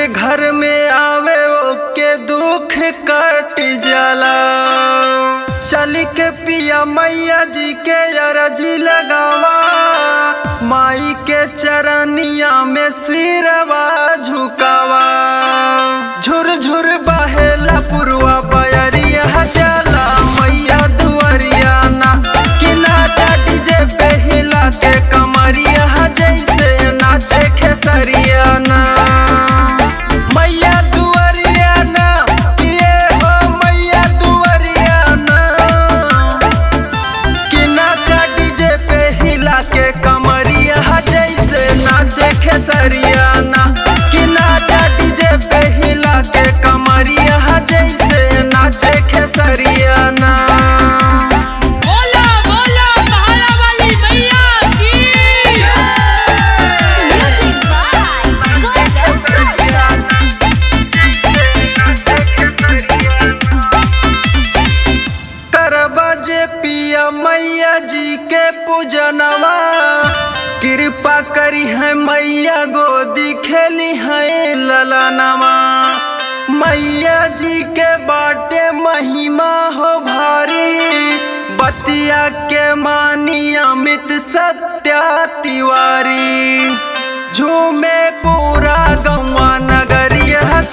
घर में आवे ओके दुख कट जाला चल के पिया मैया जी के अरजी लगावा माई के चरनिया में सिरवा झुकावा झुर झुर बहेला पुरवा बयरिया चला मैया दुआरिया ना कि नाचा डीजे पे हिला के कमरिया जैसे नाचे खेसरिया ना मैया दुआरिया ना ये हो मैया दुआरिया ना कि नाचा डीजे पे हिला के कमरिया जैसे नाचे खेसरिया ना कि नाचा डीजे पे हिला के कमरिया जैसे नाचे खेसरिया ना बोला बोला पहाड़ा वाली मैया की Music by Golden Production. करबा जे पिया मैया जी के पूजनवा कृपा करी है मैया गोदी खेली है ललनवा मैया जी के बाटे महिमा हो भारी बतिया के मानी अमित सत्या तिवारी झूमे पूरा गौवा नगरिया